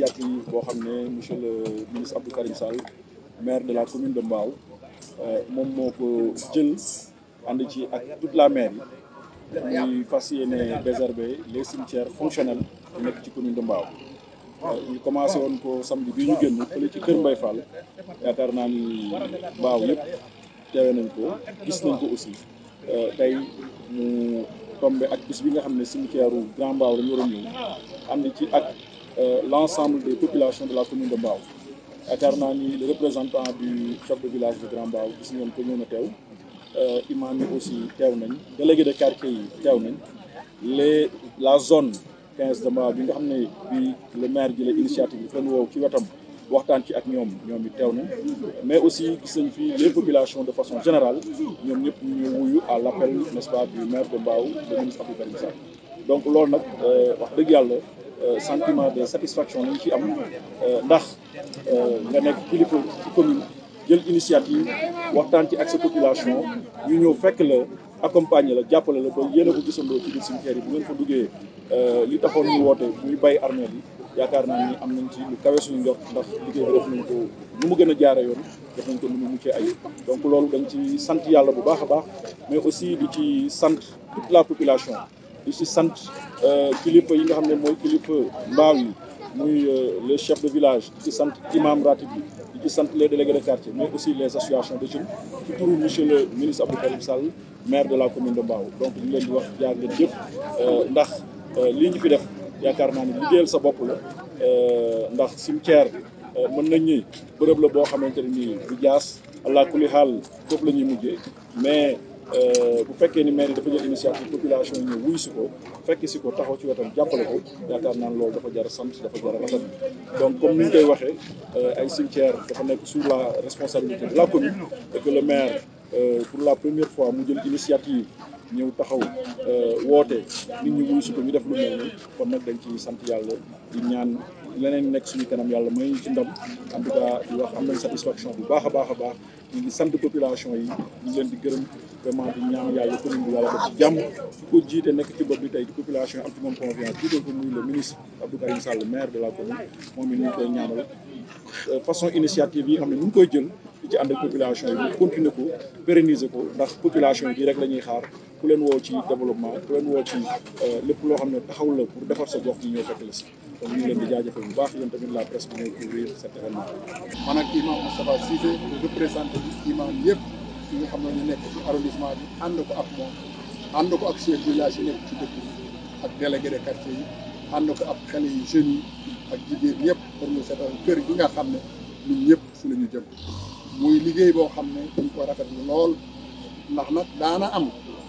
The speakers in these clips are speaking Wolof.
initiative boo xam ne monsieur le ministre Abdou Karim Sall maire de la commune de Mbao moom moo ko jël ànd ci ak toute la mairie muy fas yéene désherber les cimetières fonctionnels yu nekk ci commune de Mbao ñu commencé woon ko samedi bii ñu génn fële ci Kër Mbaye Fall yaakaar naa ni Mbao yëpp teewe nañ ko gis nañ ko aussi tey mu tombé ak bis bi nga xam ne cimetière u Grand Mbao dañu war a ñëw ànd ci ak l' ensemble des populations de la commune de Mbao yaakaar naa ni le représentant du chef de village de Grand Mbao gis ngeen ko ñëw na teew imam yi aussi teew nañ délégué de quartier yi teew nañ les la zone 15 de Mbao bi nga xam ne bi le maire ji la initiative bi fen woow ci wetam waxtaan ci ak ñoom ñoom it teew nañ mais aussi gis nañ fi les populations de façon générale ñoom ñëpp ñu wuyu à l' appel n' est-ce pas du maire de Mbao le ministre Abdou Karim Sall donc loolu nag wax dëgg yàlla sentiment de satisfaction lañ ci am ndax nga nekk kilifa ci commune jël initiative waxtaan ci ak sa population ñu ñëw fekk la accompagner la jàppale la ba yéen a ko gisandoo ci biir cimetière yi bu ngeen fa duggee li taxoon ñu woote muy bay armée yi yaakaar naa ni am nañ ci lu kawe suñu njort ndax liggéey bi def nañ ko nu mu gën a jaare yoon def nañ ko nu mu muccee ay donc loolu dañ ci sant yàlla bu baax a baax mais aussi di ci sant toute la population di ci sant kilifa yi nga xam ne mooy kilifa mbaaw yi muy les chefs de village di ci sant imam ratib bi di ci sant les délégués de quartier mais aussi les associations de jeunes ci turu monsieur le ministre Abdou Karim Sall maire de la commune de Mbao donc ñu leen di wax jaar ngeen jëf ndax lii ñu fi def yaakaar naa ni liggéeyal sa bopp la ndax cimetière mën nañ ni bërëb la boo xamante ne nii du jaas allah kulli xaal foofu la ñuy mujjee mais bu fekkee ni maire yi dafa jël initiative population yi ñëw wuy si ko fekk si ko taxaw ci wetam jàppale ko yaakaar naan loolu dafa jar a sant dafa jar a rafet donc comme ni ñu koy waxee ay cimetière dafa nekk sous la responsabilité de la commune et que le maire pour la première fois mu jël initiative ñëw taxaw woote nit ñi wuy si ko ñu def lu mel ni kon nag dañ ci sant yàlla di ñaan leneen nekk suñu kanam yàlla may ñu ci ndam en tout cas di wax am nañ satisfaction bu baax a baax a baax ñu ngi sant population yi ñu ngi leen di gërëm vraiment di ñaan yàlla commune bi yàlla def ci jàmm su ko jiite nekk ci bopp bi tey di population yi am ci moom confiance jiital ko muy le ministre Abdou Karim Sall maire de la commune moom it ñu ngi koy ñaanal façon initiative yi nga xam ne ñu ngi koy jël di ci ànd ak population yi ñu continuer ko pérenniser ko ndax population yi rek la ñuy xaar ku leen woo ci développement ku leen woo ci lépp loo xam ne taxaw la pour defar sa gox ñu ñëw fekk la si donc ñu ngi leen di jaajëfal bu baax yéen tamit la presse bi ñooy couvrir cet événement man ak imam Moustapha Cissé représenté bi imam yëpp yi nga xam ne ñu nekk ci arrondissement bi ànd ko ak moom ànd ko ak chef village yi nekk ci dëkk bi ak délégué de quartier yi ànd ko ak xale yi jeunes yi ak jigéen ñëpp pour ñu seetal kër gi nga xam ne ñun ñëpp fi la ñu jëm muy liggéey boo xam ne dañ ko rafetlu lool ndax nag daana am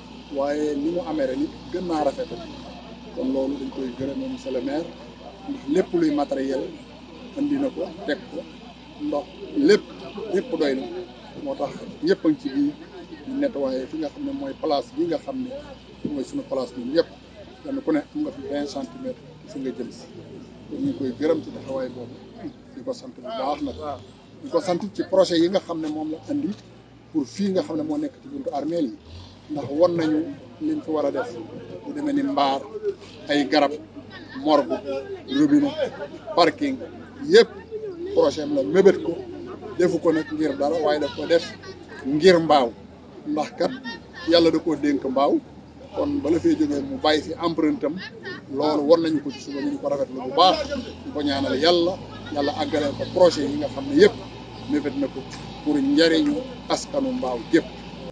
waaye ni mu amee ren it gën naa rafetal kon loolu dañ koy gërëmee monsieur le maire ndax lépp luy matériel andi na ko teg ko ndox lépp lépp doy na moo tax ñëpp a ngi ci biir ñu nettoyé fi nga xam ne mooy place bi nga xam ne mooy suñu place ñun ñëpp kenn ku ne am nga fi vingt centimètres fi nga jëm si kon ñu ngi koy gërëm ci taxawaay boobu di ko sant bu baax nag di ko sant ci projet yi nga xam ne moom la andi pour fii nga xam ne moo nekk ci buntu armeel yi ndax won nañu liñ fi war a def bu demee ni mbaar ay garab morgue robinet parking yëpp projet am la mébét ko defu ko nag ngir dara waaye daf ko def ngir mbaaw ndax kat yàlla da koo dénk mbaaw kon bala fee jógee mu bàyyi fi empreinte am loolu war nañu ko ci suba ñu ko rafetlu bu baax ñu ko ñaanal yàlla yàlla àggaleel ko projet yi nga xam ne yëpp mébét na ko pour njariñu askanu mbaaw yëpp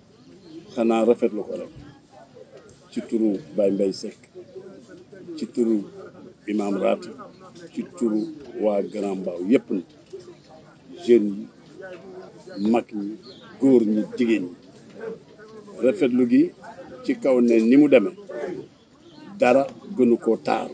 xanaa rafetlu ko rek ci turu Baye Mbaye Seck ci turu imam Rati ci turu waa Grand Mbao yëpp na jeunes yi mag ñi góor ñi jigéen ñi rafetlu gi ci kaw ne ni mu demee dara gënu koo taar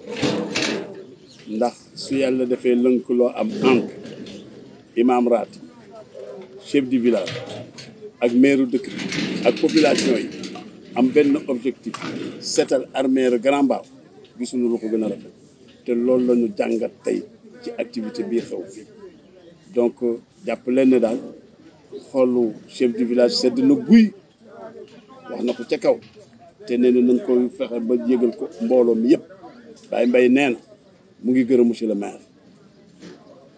ndax su yàlla defee lënkaloo am ànk imam Rati chef du village ak maire dëkk bi ak population yi am benn objectif seetal armeer Grand Mbao gisuñu lu ko gën a rafet te loolu la ñu jàngat tey ci activité bii xew fii donc jàpp leen ne daal xoolu chef du village sedd na guy wax na ko ca kaw te nee na nañ koy fexe ba yëgal ko mbooloo mi yëpp Baye Mbaye nee na mu ngi gërëm monsieur le maire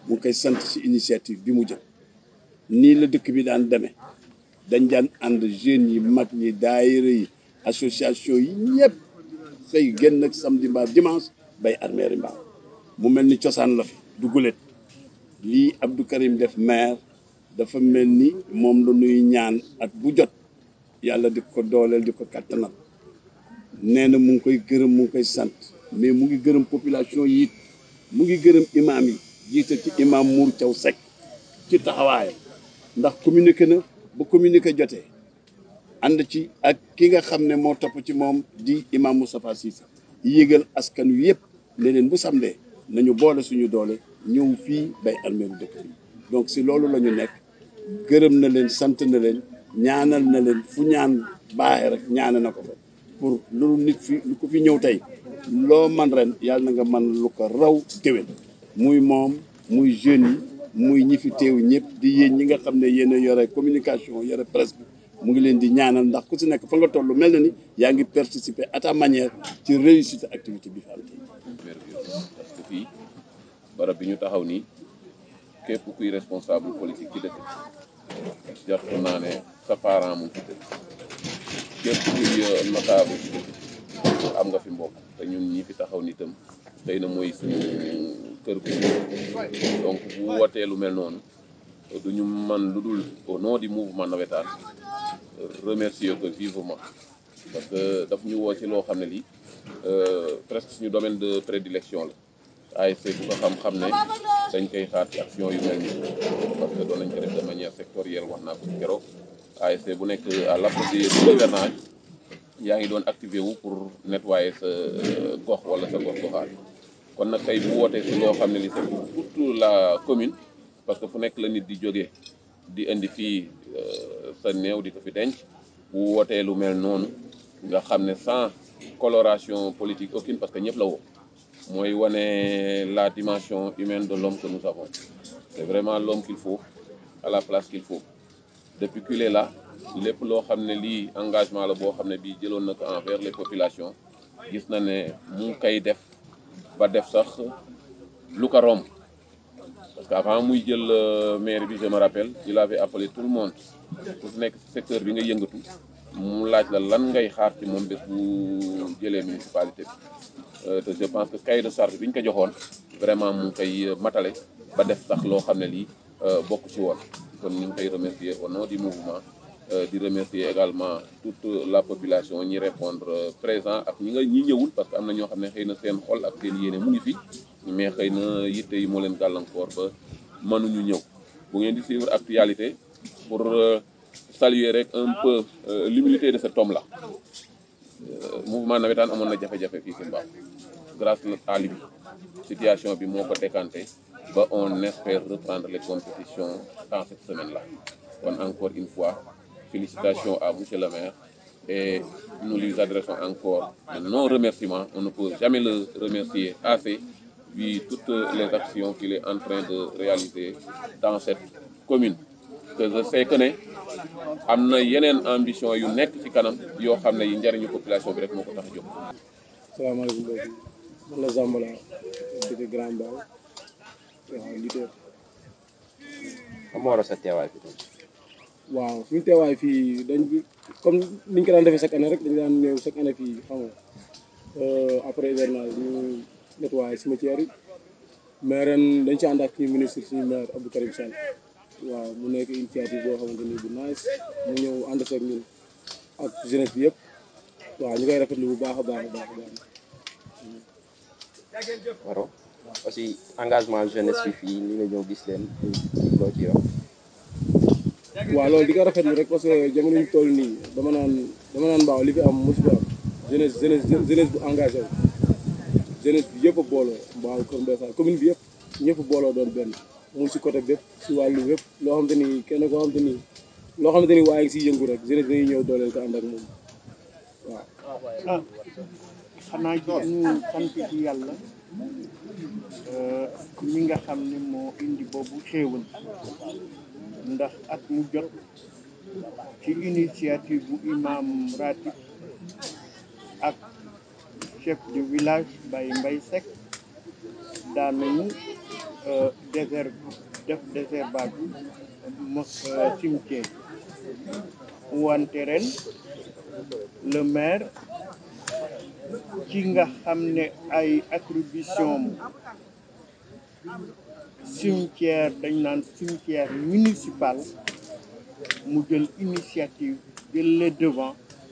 mu ngi koy sant ci initiative bi mu jël nii la dëkk bi daan demee dañ daan ànd jeunes yi mag ñi daayira yi association yi ñëpp xëy génn ak samedi mbaa dimanche bay armeeri mbaaw mu mel ni cosaan la fi dugulet lii Abdou Karim def maire dafa mel ni moom la nuy ñaan at bu jot yàlla di ko dooleel di ko kattanal nee na mu ngi koy gërëm mu ngi koy sant mais mu ngi gërëm population yi it mu ngi gërëm imam yi jiite ci imam Mour Thiaw Seck ci taxawaayam ndax communiqué na ba communiqué jotee ànd ci ak ki nga xam ne moo topp ci moom di imam Moustapha Cissé yégal askan wi yëpp ne leen bu samdee nañu boole suñu doole ñëw fii bay armeeru dëkk bi donc si loolu la ñu nekk gërëm na leen sant na leen ñaanal na leen fu ñaan baaxee rek ñaana na ko fa pour loolu nit fi lu ko fi ñëw tey loo man ren yàlla na nga man lu ko raw déwén muy moom muy jeunes yi muy ñi fi teew ñëpp di yéen ñi nga xam ne yéen a yore communication yore presse bi mu ngi leen di ñaanal ndax ku si nekk fa nga toll mel na ni yaa ngi participer à ta manière ci réussite activité bi fi am tey parce que fii barab bi ñu taxaw nii képp kuy responsable politique ci dëkk bi jàpp naa ne sa parent mu ngi fi dëkk képp kuy notable ci dëkk bi am nga fi mbokk te ñun ñi fi taxaw ni itam xëy na mooy suñu kër gu donc bu wootee lu mel noonu du ñu man lu dul au nom du mouvement navétane remercier ko vivement parce que daf ñu woo ci loo xam ne lii presque suñu domaine de prédilection la ASC bu ko xam-xam ne dañ koy xaar ci action yu mel nii parce que doon nañ ko def de manière sectorielle wax naa ko ci keroog ASC bu nekk à l'apogée de l'hivernage yaa ngi doon activé wu pour nettoyer sa gox wala sa gox goxaat kon nag tey bu wootee si loo xam ne li c'est pour toute la commune parce que fu nekk la nit di jógee di indi fii sa néew di ko fi denc bu wootee lu mel noonu nga xam ne sans coloration politique aucune parce que ñëpp la woo mooy wane la dimension humaine de l'homme que nous avons c'est vraiment l'homme qu'il faut à la place qu'il faut depuis qu'il est là lépp loo xam ne lii engagement la boo xam ne bii jëloon na ko envers les populations gis na ne mu ngi koy def ba def sax lu ko romb parce que avant muy jël maire bi je me rappelle il avait appelé tout le monde ku nekk ci secteur bi nga yëngatu mu laaj la lan ngay xaar ci moom bés bu jëlee municipalité bi te je pense que cahier de charge bi ñu ko joxoon vraiment mu ngi koy matale ba def sax loo xam ne lii bokk ci woon kon ñu ngi koy remercier au nom du mouvement di remercier également toute la population ñi répondre présent ak ñi nga ñi ñëwul parce que am na ñoo xam ne xëy na seen xol ak seen yéene mu ngi fi mais xëy na yitte yi moo leen gàllankoor ba mënuñu ñëw bu ngeen di suivre actualité pour saluer rek un peu l'humilité de cet homme là mouvement navétane amoon na jafe-jafe fii si Mbao grâce à lui situation bi moo ko décanté ba on espère reprendre les compétitions dans cette semaine là kon encore une fois félicitations à monsieur le maire et nous lui adressons encore de nos remerciements on ne peut jamais le remercier assez vu toutes les actions qu'il est en train de réaliser dans cette commune que je sais que ne am na yeneen ambition yu nekk ci kanam yoo xam ne yi njariñu population bi rek moo ko tax a jóg. salaamaaleykum mbokk yi man la Zambala dëkk Grand Mbao waaw leader. xam nga war a sa teewaay fi waaw suñu teewaay fii dañ comme niñ ko daan defee chaque année rek dañu daan ñëw chaque année fii xam nga après hivernage ñu nettoyé cimetière yi mais ren dañ ci ànd ak suñu ministre suñu maire Abdou Karim Sall waaw mu nekk initiative boo xamante ni bu nice mu ñëw ànd seeg ñun ak jeunesse bi yëpp waaw ñu koy rafetlu bu baax a baax a baax a baax. waro aussi engagement jeunesse bi fii li nga ñëw gis leen loo ci wax waaw loolu di ko rafetlu rek parce que jamono ñu toll nii dama naan dama naan mbaaw li fi am mosu fi am jeunesse jeunesse jeunesse bu engagé wu jeunesse bi yëpp a booloo mbaaw Kër Mbaye commune bi yëpp ñëpp booloo doon benn mu si côté bépp si wàllu bépp loo xamante ni kenn koo xamante ni loo xamante ni waaye ngi siy yëngu rek jeunesse dañuy ñëw dooleel ko ànd ak moom waaw. ah xanaa ñu sant ci yàlla mi nga xam ne moo indi boobu xéewal ndax at mu jot ci initiative bu imam ratib ak chef de village Baye Mbaye Seck daan nañu désher def désherbage mos cimetière wante ren le maire ci nga xam ne ay attribution cimetière dañ naan cimetière municipal mu jël initiative jël les devant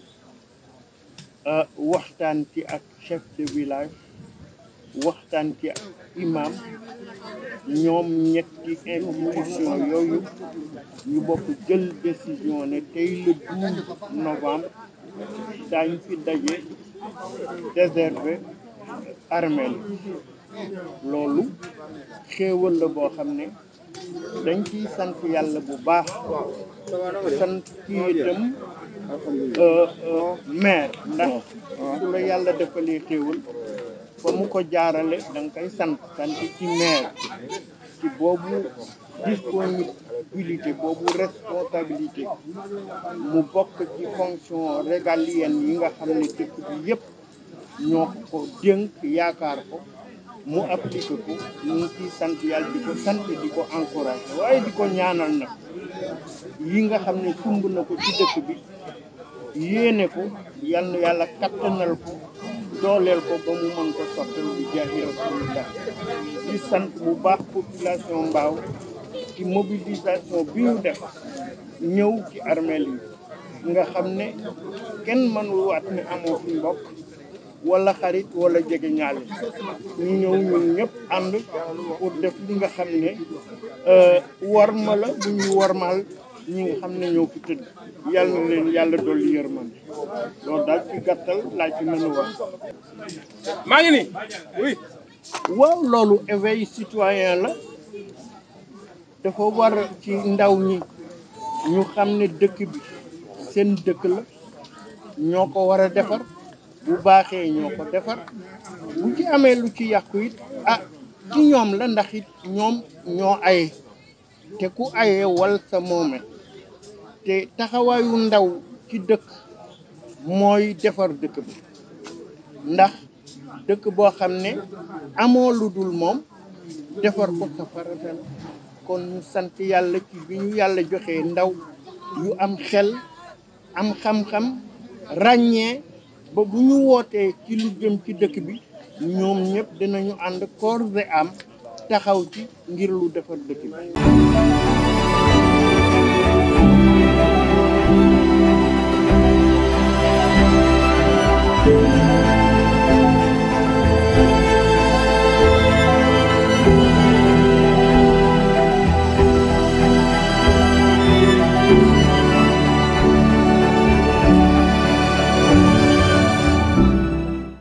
waxtaan ci ak chef de village waxtaan ci ak imam ñoom ñetti institution yooyu ñu bokk jël décision ne tey le 12 novembre daañ fi daje réservé armeel loolu xéewal la boo xam ne dañ ciy sant yàlla bu baax sant ci itam maire ndax su la yàlla defalee xéewal fa mu ko jaarale da nga koy sant sant ci maire ci boobu disponibilité boobu responsabilité mu bokk ci fonction régalienne yi nga xam ne dëkk bi yépp ñoo ko dénk yaakaar ko mu appliqué ko ñu ngi ciy sant yàlla di ko sant di ko encouragé waaye di ko ñaanal nag yi nga xam ne sumb na ko ci dëkk bi yéene ko yal na yàlla kattanal ko dooleel ko ba mu mën ko sottal bi jaahi rasulillah di sant bu baax population mbaaw ci mobilisation bi ñu def ñëw ci armeel yi nga xam ne kenn mënul waat ni amoo fi mbokk wala xarit wala jege ñaale ñu ñëw ñun ñëpp ànd pour def li nga xam ne warma la bu ñuy warmal ñi nga xam ne ñoo fi tëdd yàlla na leen yàlla dolli yërmande loolu daal ci gàttal laa ci mën a wax maa ngi nii oui waaw loolu éveil citoyen la dafa war ci ndaw ñi ñu xam ne dëkk bi seen dëkk la ñoo ko war a defar bu baaxee ñoo ko defar bu ci amee lu ci yàqu it ah ci ñoom la ndax it ñoom ñoo aye te ku aye wal sa moome te taxawaayu ndaw ci dëkk mooy defar dëkk bi ndax dëkk boo xam ne amoo lu dul moom defar ko sa farata la kon ñu sant yàlla ci bi ñu yàlla joxee ndaw yu am xel am xam-xam ràññee ba bu ñu wootee ci lu jëm ci dëkk bi ñoom ñëpp dinañu ànd corps et âme taxaw ci ngir lu defar dëkk bi